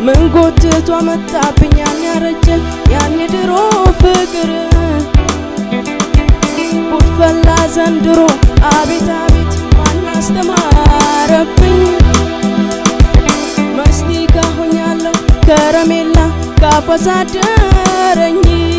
ምን ጎትቶ መጣብኝ ያን ያረጀ ያን ድሮ ፍቅር ጉድፈላ ዘንድሮ አቤት አቤት ማን አስተማረብኝ መስቲካ ሆኛለሁ ከረሜላ ካፈሳደረኝ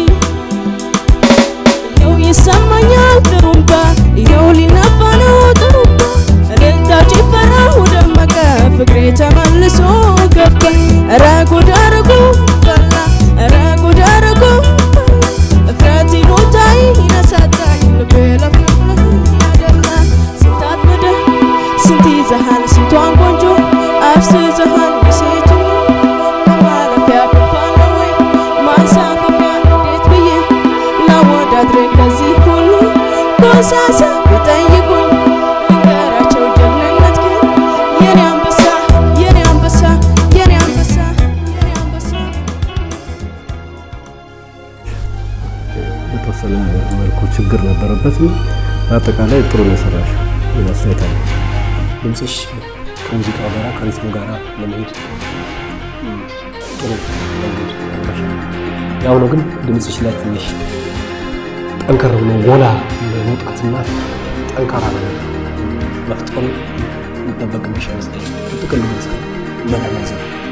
ይኸው ይሰማኛል ጥሩምባ ይኸው ሊነፋ ነው ጥሩምባ እልልታ ጭፈራው ደመቀ ፍቅሬ ተመልሶ ገባ ኧረ ጉድ አድርጎ ፈላ ኧረ ጉድ አድርጎ ፈላ እፍረት ይሉኝታዬ ይነሳጣኝ ልቤ ለፍለፍ ያደላ ስንት አጥምደህ ስንት ይዘሃል ስንቷን ቆንጆ አፍስዘሃል የሴቱ ለማለፊያ ክንፋለ ወይ ማንሳፈፊያ እንዴት ብዬ ላወዳድር ከዚህ ሁሉ ኮሳሳ ቢጠይቁኝ ልንገራቸው ጀግንነት ግን የኔ አንበሳ የኔ አንበሳ የኔ አንበሳ የኔ አንበሳ በተወሰነ መልኩ ችግር ነበረበትም በአጠቃላይ ጥሩ ነው የሰራሽው አስተያየት አለ። ድምፅሽ ከሙዚቃው ጋር ከሪትሙ ጋር ለመሄድ ጥሩ መንገድ ነበርሽ። ያው ነው ግን ድምፅሽ ላይ ትንሽ ጠንከር ብሎ ጎላ መውጣትና ጠንካራ ነገር መፍጠሩ የሚጠበቅብሽ ይመስለኛል። ጥቅል ግን እስከ በተናዘብ